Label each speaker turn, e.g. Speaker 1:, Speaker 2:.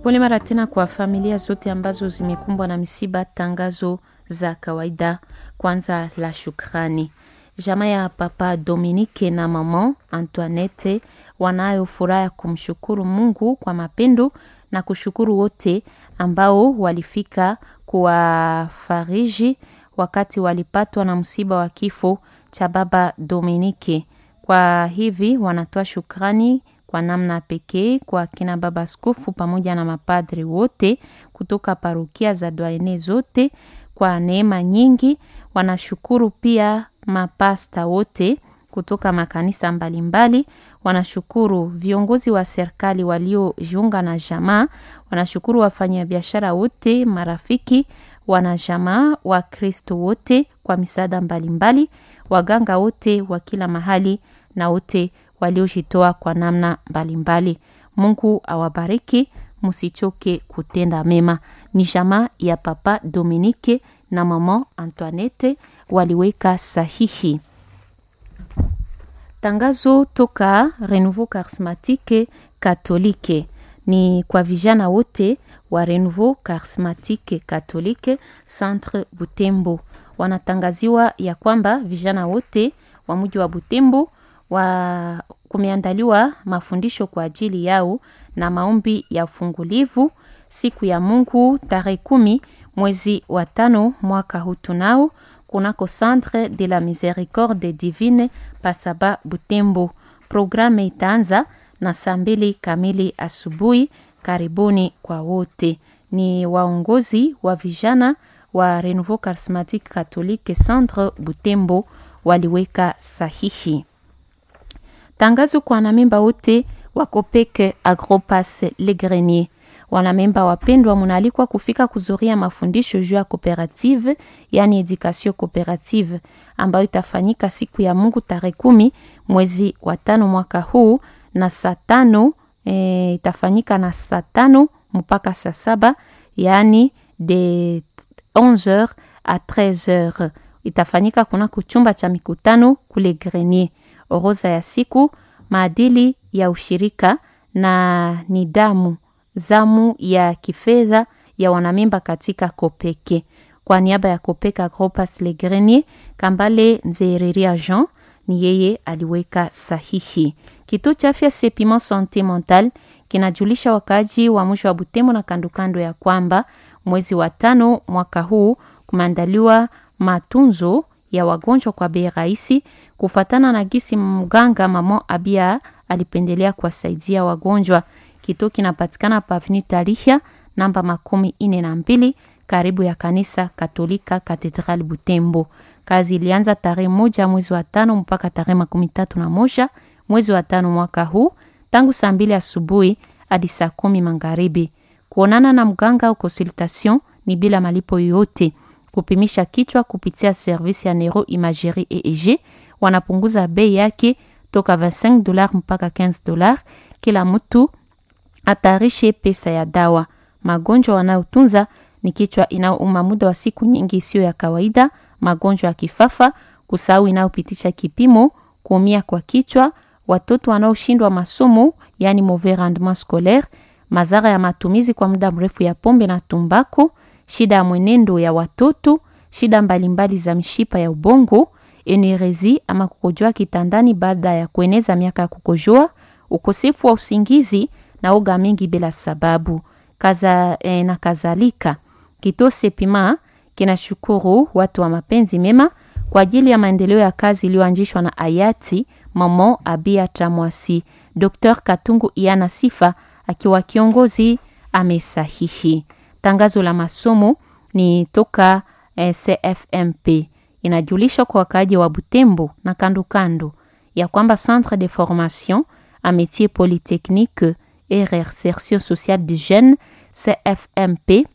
Speaker 1: Pole mara tena kwa familia zote ambazo zimekumbwa na misiba. Tangazo za kawaida. Kwanza la shukrani. Jamaa ya Papa Dominique na Mama Antoinette wanayo furaha ya kumshukuru Mungu kwa mapendo na kushukuru wote ambao walifika kuwafariji wakati walipatwa na msiba wa kifo cha Baba Dominique. Kwa hivi wanatoa shukrani kwa namna pekee kwa kina baba askofu pamoja na mapadri wote kutoka parokia za Dwaene zote kwa neema nyingi. Wanashukuru pia mapasta wote kutoka makanisa mbalimbali. Wanashukuru viongozi wa serikali waliojiunga na jamaa. Wanashukuru wafanyabiashara wote, marafiki, wanajamaa, Wakristo wote kwa misaada mbalimbali, waganga wote wa kila mahali na wote waliojitoa kwa namna mbalimbali. Mungu awabariki, msichoke kutenda mema. Ni jamaa ya Papa Dominique na Mama Antoinette waliweka sahihi. Tangazo toka Renouveau Charismatique Catholique ni kwa vijana wote wa Renouveau Charismatique Catholique Centre Butembo. Wanatangaziwa ya kwamba vijana wote wa mji wa Butembo wa kumeandaliwa mafundisho kwa ajili yao na maombi ya ufungulivu siku ya Mungu tarehe kumi mwezi wa tano mwaka huu tunao kunako Centre de la Miséricorde Divine Pasaba Butembo. Programme itaanza na saa mbili kamili asubuhi. Karibuni kwa wote. Ni waongozi wa vijana wa Renouveau Charismatique Catholique Centre Butembo waliweka sahihi. Tangazo kwa wanamemba wote wa Copec Agropass Le Grenier. Wanamemba wapendwa, munaalikwa kufika kuzuria mafundisho juu ya cooperative, yani education cooperative ambayo itafanyika siku ya Mungu tarehe kumi mwezi wa tano mwaka huu na saa tano e, itafanyika na saa tano mpaka saa saba yani de 11h a 13h. Itafanyika kunako chumba cha mikutano kule Grenier. Orodha ya siku, maadili ya ushirika na nidamu zamu ya kifedha ya wanamemba katika Kopeke. Kwa niaba ya Kopeka Agropass Le Grenier, Kambale Nzereria Jean ni yeye aliweka sahihi. Kituo cha afya Sepima Sante Mental kinajulisha wakaaji wa mwisho wa Butembo na kandokando ya kwamba mwezi wa tano mwaka huu kumeandaliwa matunzo ya wagonjwa kwa bei rahisi, kufatana na gisi mganga Mama Abia alipendelea kuwasaidia wagonjwa. Kituo kinapatikana pavni Tarihia namba makumi ine na mbili karibu ya kanisa Katolika Katedral Butembo. Kazi ilianza tarehe moja mwezi wa tano mpaka tarehe makumi tatu na moja mwezi wa tano mwaka huu tangu saa mbili asubuhi hadi saa kumi magharibi. Kuonana na mganga au consultation ni bila malipo yoyote. Kupimisha kichwa kupitia servisi ya Neuro Imagerie EEG wanapunguza bei yake toka 25 dollars mpaka 15 dollars. Kila mtu atarishe pesa ya dawa. Magonjwa wanayotunza ni kichwa inayouma muda wa siku nyingi isiyo ya kawaida, magonjwa ya kifafa, kusahau inayopitisha kipimo, kuumia kwa kichwa, watoto wanaoshindwa masomo, yani mauvais rendement scolaire, madhara ya matumizi kwa muda mrefu ya pombe na tumbako, shida ya mwenendo ya watoto, shida mbalimbali za mishipa ya ubongo, enerezi ama kukojoa kitandani baada ya kueneza miaka ya kukojoa, ukosefu wa usingizi na oga mingi bila sababu kaza, eh, na kadhalika. Kituo Sepima kinashukuru watu wa mapenzi mema kwa ajili ya maendeleo ya kazi iliyoanzishwa na hayati Mama Abia Tamwasi. Dr. Katungu Iana Sifa akiwa kiongozi amesahihi. Tangazo la masomo ni toka eh, CFMP inajulishwa kwa wakaaji wa Butembo na kando kando ya kwamba Centre de Formation a Métier Polytechnique et Réinsertion Sociale de Jeunes CFMP